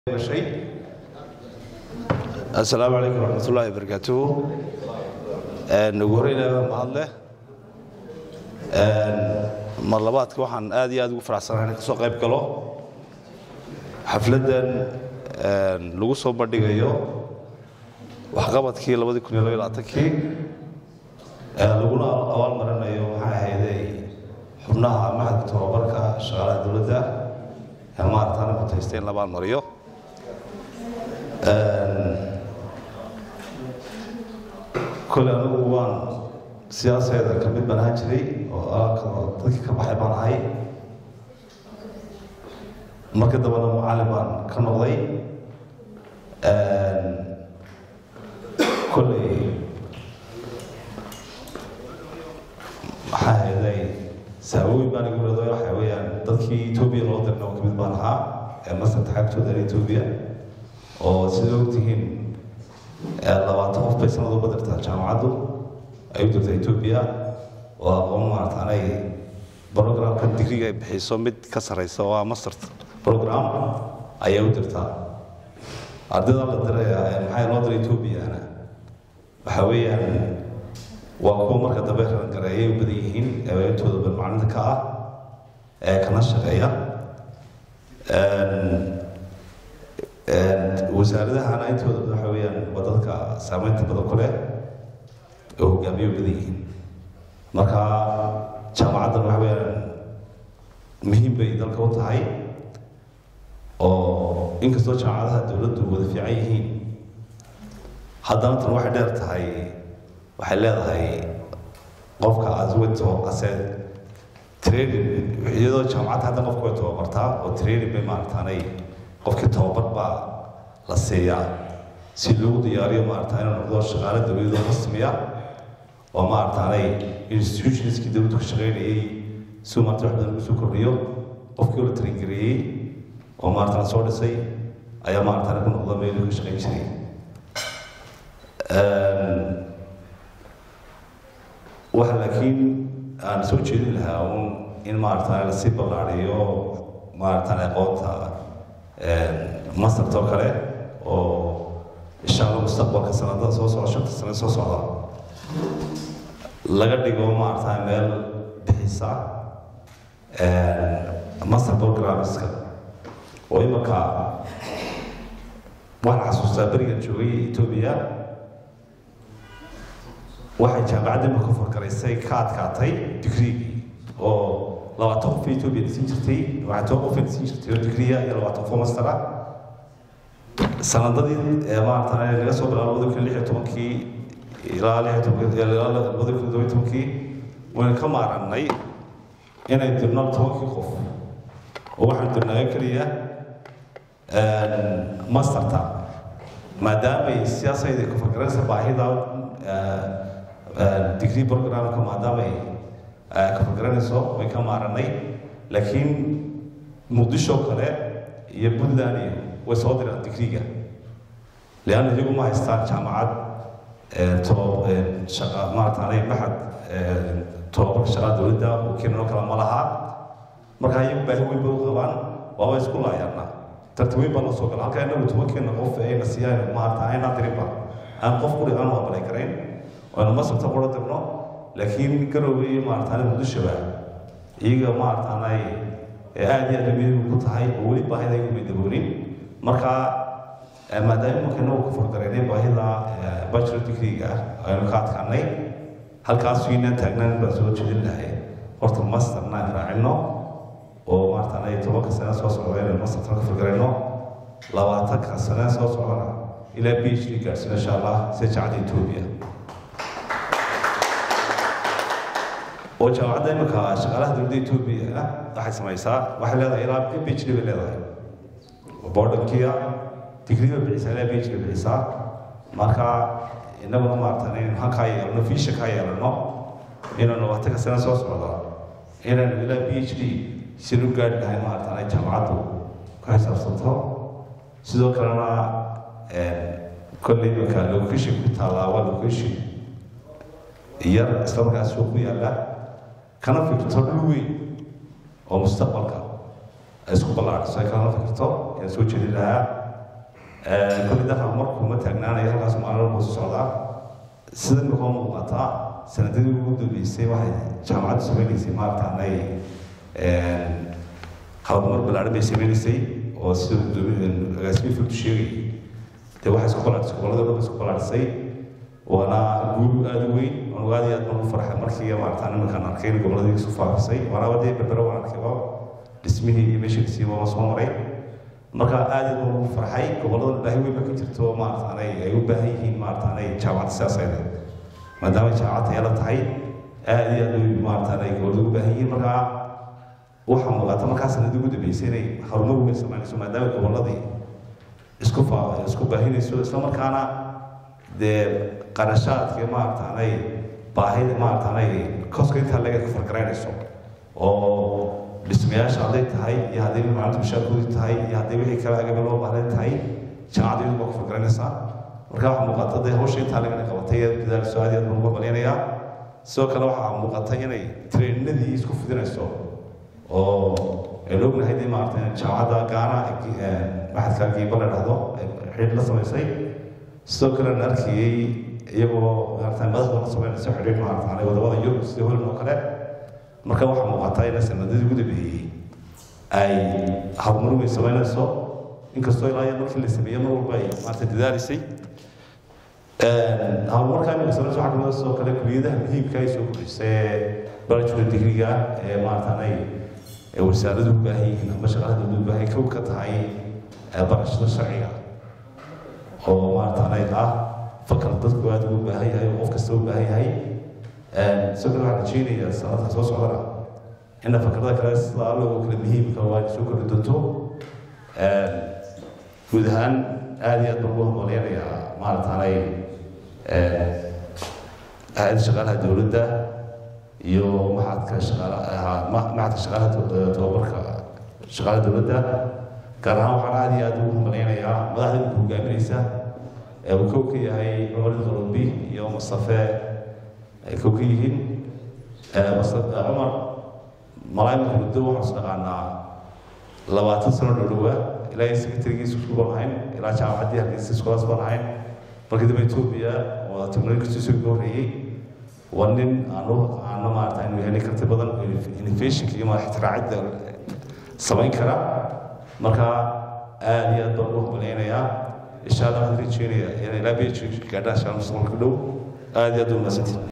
asalaamu calaykum waraxmatullaahi wabarakaatuhu ugu horeyna mahad leh mar labaadka waxaan aad iyo aad ugu faraxsanahay inaan ka soo qayb galo xafladdan lagu soo bandhigayo waxqabadkii labadii kun iyo laba iyo labaatankii laguna abaal marinayo waxaa ahayday xubnaha maxadka tababarka shaqaalaha dowladda ee maarataana kutaystay in la abaal mariyo kole anigu waan siyaasadeeda ka mid baan ahaan jiray oo dadkii ka baxay baan ahay marka dambena macallin baan ka noqday kolley maxaa hayday saabooyin baan igu leedo waxa weeyaan dadkii etoobiya loo dirna oo ka mid baan ahaa ee masarta xagtooda etoobiya oo sida ogtihiin labaatan qof bay sanad uba dirtaa jaamacaddu ay u dirta etoobiya oo aqoon maarata anay programka digriga ay bixiso mid ka sarraysa oo ah master program ayay u dirtaa ardayda la diraya maxay loo diray etoobiyana waxa weeyaan waa kuwa marka dambe rangareeyay u badan yihiin ee intooda ban maclinta ka ah ee kana shaqeeya wasaaradahana intooda waxa weeyaan waa dadka saameynta badan ku leh oo hogaamiyo badan yihiin marka jaamacaddan waxa weeyaan muhiim bay dalka u tahay oo inkastoo jaamacadaha dowladdu wada fiican yihiin haddana tan waxay dheer tahay waxay leedahay qofka aswito aseed training iyadoo jaamacadda hadda qofka way tababartaa oo training bay maarataanay qofkii tababar baa la siiyaa si loogu diyaariyo maarata inuu noqdo shaqaale dowladoo rasmiya oo maarataanay institutionskii dowladdu ka shaqaynayay si maarata wax badan ugu soo kordhiyo qofkii la taringareeyey oo maarata la soo dhisay ayaa maarataana ku noqda meeluu ka shaqayn jiray waxa laakiin aan soo jeedin lahaa un in maarata lasii ballaariyo maarata aqoonta masartoo kale oo insha allah mustaqbalka sanadada soo socda shanta sane soo socda laga dhigo maarata meel bixisa master programska oo imanka waxaan xasuustaa berigan joogay etoobiya waxay jaamacadda imanka fargaraysay ka adkaatay digriigii oo labaatan qof etoobiya dhisin jirtay waxay toban qof dhisin jirtay oo digriya iyo labaatan qof mastera sanadadii maarata laga soo bilaabo labada kun lix iyo tobankii ilaa lix iyo tobankii ilaa labada kun todoba iyo tobankii waynu ka maarannay inay dirno tobankii qof oo waxaan dirnaayo keliya masterta maadaamay siyaasadii ku fakaraysa baahida degree programka maadaamay ka fakaranayso way ka maarannay laakiin muqdisho kale iyo puntland iyo way soo diraan digriga leanna iyagu ma haystaan jaamacad maarataanay maxad tobabarka shaqaa dowladda oo keenanoo kale ma laha marka iyagu baahi weyn bay u qabaan waaba isku laayaana tartiweyn baa loo soo gala halka inagu tobankeena qof ayna siiyaan maarata ayna dirinba aan qof quri aan aqbalay karayn oona masarta qura dirno laakiin garowga iyo maarataane muqdishoba iyaga maarataanay aad iyo aad muhiim ku tahay oo weli baahida ay kumay daboonin marka maadaama imanka inagu ku fargaraynay baahida bachelor degree-ga aynu ka adkaanay halkaas inaan taagnan baan soo jeedin lahay horta masterna aan raacino oo maarataanay tobanka sane soo socda inaynu masterta ka fargarayno labaatanka sane soo socdana ilaa b h d gaarsiino insha allah sida jaacadda etoobiya oo jaamacadda imanka shaqaalaha dowladda etoobiya waxay samaysaa waxay leedahay ilaa b h d bay leedahay bordankiya digrii bay bixisaa ilaa b h d bay bixisaa marka innaguna maaratan inaynu halkaa yeelano fiisha kaa yeelano inaynu labaatanka sane soo socda inaynu ilaa b h d sinu gaari lahay maaratan ay jaamacaddu ka xisaabsanto sidoo kalena kolley imanka location ku taallaa waa location yar isla markaas suuq ku yaalla kana fikirto dhul weyn oo mustaqbalka ay isku ballaadhiso ay kalana fikirto ayaan soo jeedin lahaa kulli dafa markuu ma taagnaanayo halkaas maalin walba su socdaa sida imika muuqataa sanadadii ugu dambeysay waxay jaamacaddu sameynaysay maartaanay horumar ballaaran bay sameynaysay oo sida agaasimi filtu sheegay dee waxay isku balaadhisay gobollada dhan isku balaadhisay waana guul aada u weyn anugu aad iyo aad baan u farxay markii maartaan iminkaan arkay in gobolladii isu faafisay waana dee berbero waan arkay waa dhismihii iyo meeshii dhismihii waan soo maray marka aad iyo aad baan ugu farxay gobollada baahi weyn baa ka jirto maartaanay ay u baahan yihiin maartaanay jaamacadda siyaasayda maadaama jaamacad tayala tahay aad iyo aad bay maartaanay gobollada u baahan yihiin marka waxaa muuqata markaa sanadii ugu dambeysay inay horumar weyn samaynayso maadaama gobolladii isku faa isku baahinayso isla markaana dee qarashaadkii maartaanay baahida maartaanay koska intaa laga fargaraynayso oo dhismayaasha hadday tahay iyo hadday maalinta mushaarkoodii tahay iyo hadday wixii kale agaba loo baahnayn tahay jaamacadda iyadu baa ku fargaraynaysaa marka waxaa muuqata dee hawsha intaa lagana qabatay ee dadaalso aad iyo aad baan uga malaynayaa sidoo kale waxaa muuqata inay treeninadii isku fidinayso oo aynu ognahay dee maarata jaamacadda gaana maxadka giiba la dhahdo xidhiidh la samaysay sidoo kale aan arkayey iyagoo maarata madaxda la samaynayso xidhiidh maarata wadamada yurub sida holan oo kale marka waxaa muuqata in sanadadii ugu dambeeyey ay horumar weyn samaynayso inkastoo ilaa iyo markii la sameeyey mar walba ay maarata dadaalisay horumarka imika samaynayso waxaa kamid sidoo kale kuliyadaha muhiimka ay soo kordhisay bachelor degreega ee maarataanay wasaaradu u baahan yihiin ama shaqaalada u baahan kow ka tahay barashada sharciga oo maarataanay ah fakal dadku aada ugu baahan yahay oo qof kasta u baahan yahay sidoo kale waxaan rajeynayaa sanadka soo socdana ina fakarada kale sida alloo kale muhiimka waa soo kordhi doonto guud ahaan aada iyo aad baan ugu hambaleynayaa maarataanay hay-adda shaqaalaha dowladda iyo maxadka shaqaalaha maxadka shaqaalaha tababarka shaqaalaha dowladda gaar ahaan waxaan aada iyo aada ugu hambaleynayaa madaxda imika hogaaminaysa ee uu kow ka yahay cumar qaloobi iyo mustafe ay kow ka yihiin cumar malaayimka muddo waxaan is dhaqaanaa labaatan sano dhowdhowa ilaa iyo secretarigiisa isku baan ahayn ilaa jaamacaddii hargeysa iskulaas baan ahayn markii dambe etoobiya oo technologistiisa uga horreeyey waa nin aanu aano maarata inuu yahay nin karti badan innovationka iyo ixtiraacidda samayn kara marka aada iyo aad baan ugu hambaleynayaa insha allah waxaan rajeynayaa inay ilaa bh gaadhaan insha allah mustaqbalka dhow aada iyo aad u mahadsantihin